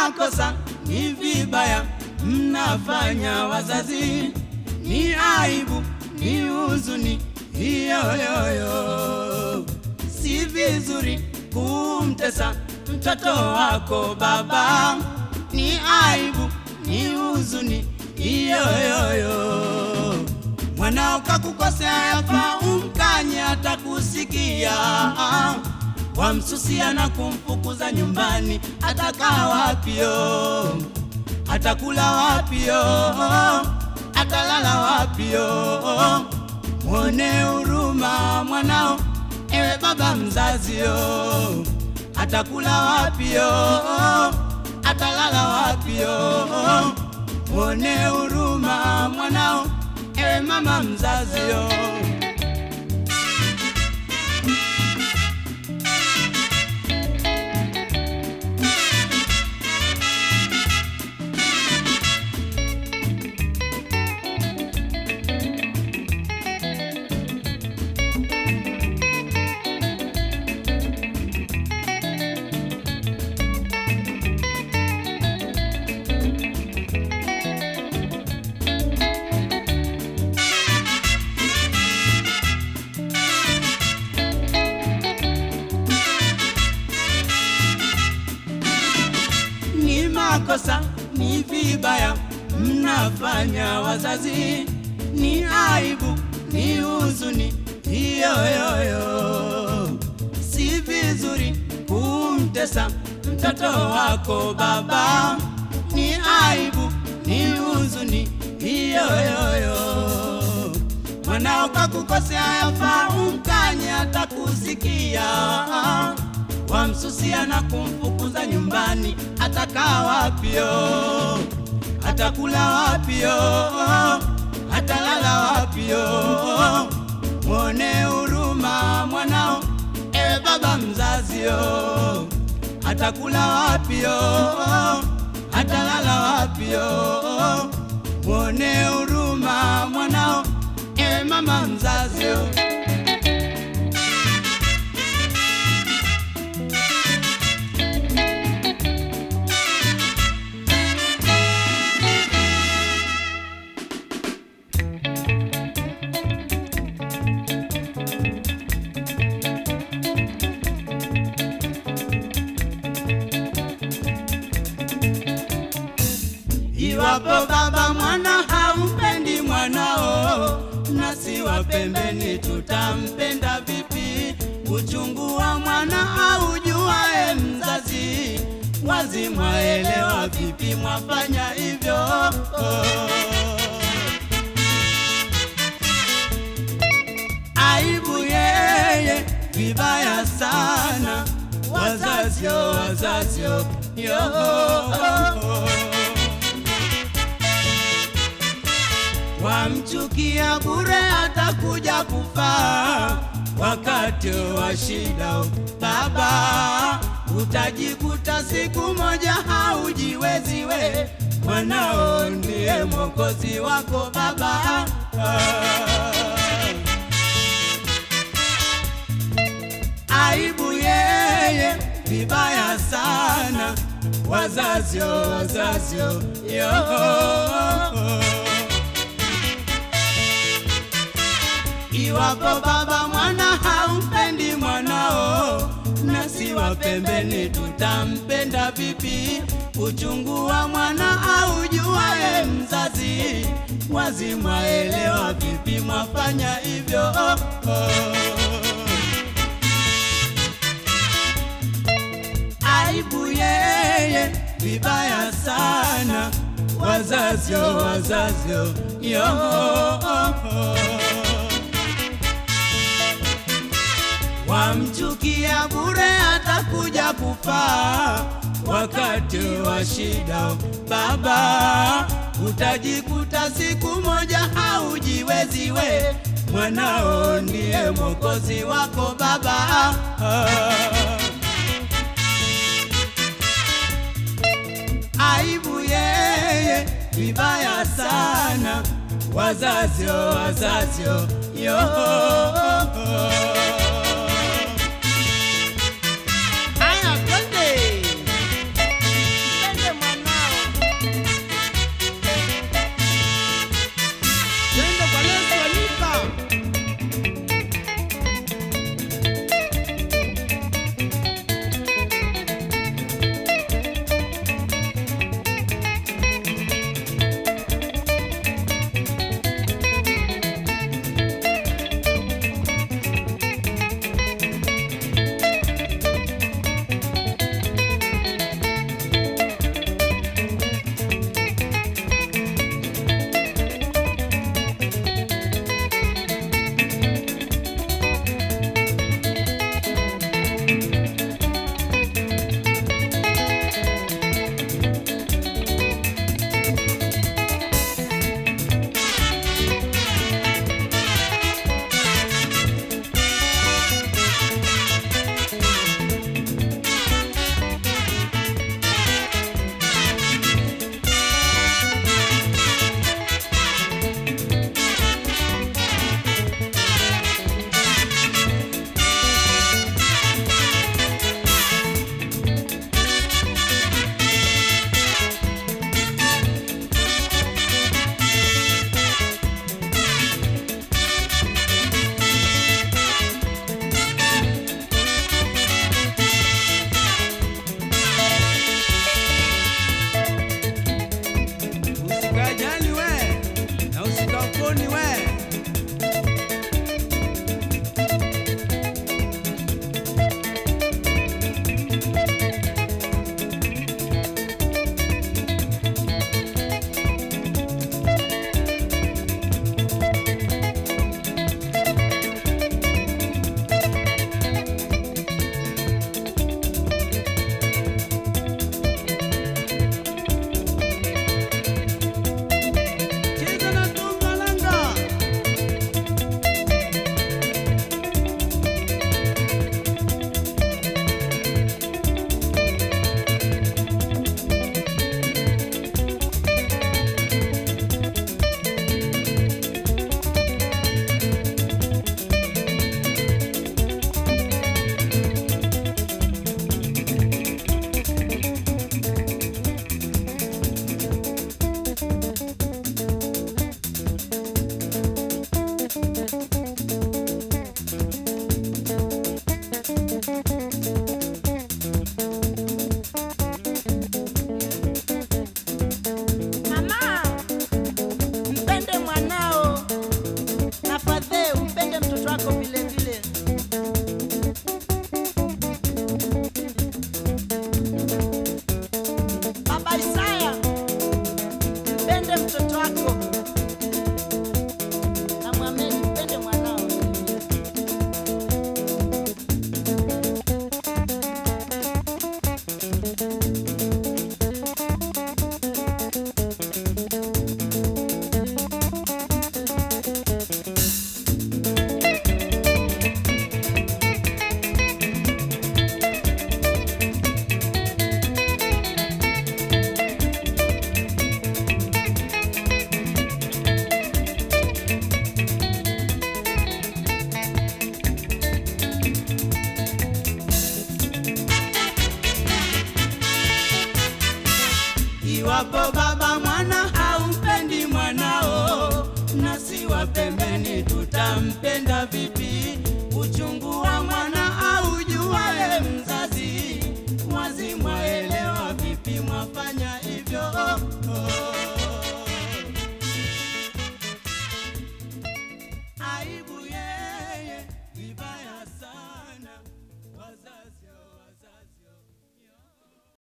makosa, ni vibaya mnafanya wazazi, ni aibu, ni huzuni hiyoyoyo. Si vizuri kumtesa mtoto wako baba, ni aibu, ni huzuni hiyoyoyo. Mwanao kakukosea, yafaa umkanye, atakusikia. Wamsusia na kumfukuza nyumbani, atakaa wapio? Atakula wapio? Atalala wapio? Mwone huruma mwanao, ewe baba mzazio. Atakula wapio? Atalala wapio? Mwone huruma mwanao, ewe mama mzazio. ni makosa, ni vibaya mnafanya wazazi, ni aibu, ni huzuni hiyoyoyo. Si vizuri kumtesa mtoto wako baba, ni aibu, ni huzuni hiyoyoyo. Mwanao kakukosea, yafaa umkanye, atakusikia wamsusia na kumfukuza nyumbani, atakaa wapio? Atakula wapio? Atalala wapio? Mwone huruma mwanao, ewe baba mzazio. Atakula wapio? Atalala wapio? Mwone huruma mwanao, ewe mama mzazio. Iwapo baba mwana hampendi mwanao, nasi wa pembeni tutampenda vipi? Uchungu wa mwana aujuae mzazi, wazi mwaelewa vipi mwafanya hivyo? Aibu yeye, vibaya sana, wazazio, wazazio, yo wamchukia bure, atakuja kufa wakati wa shida. Baba, utajikuta siku moja haujiwezi we, mwanao ndiye mwokozi wako baba. Aibu yeye, vibaya sana, wazazio, wazazio, yo Iwapo baba mwana haumpendi mwanao, nasi wa pembeni tutampenda vipi? Uchungu wa mwana aujuae mzazi, wazi mwaelewa vipi mwafanya hivyo? Oh, oh. Aibu yeye, vibaya sana, wazazio, wazazio, yo wamchukia bure, atakuja kufa wakati wa shida. Baba, utajikuta siku moja haujiwezi we, mwanao ndiye mwokozi wako baba. Aibu yeye, vibaya sana, wazazio, wazazio, yo Aya, twende. Twende Iwapo baba mwana haumpendi mwanao, nasi wa pembeni tutampenda vipi? Uchungu wa mwana aujuaye mzazi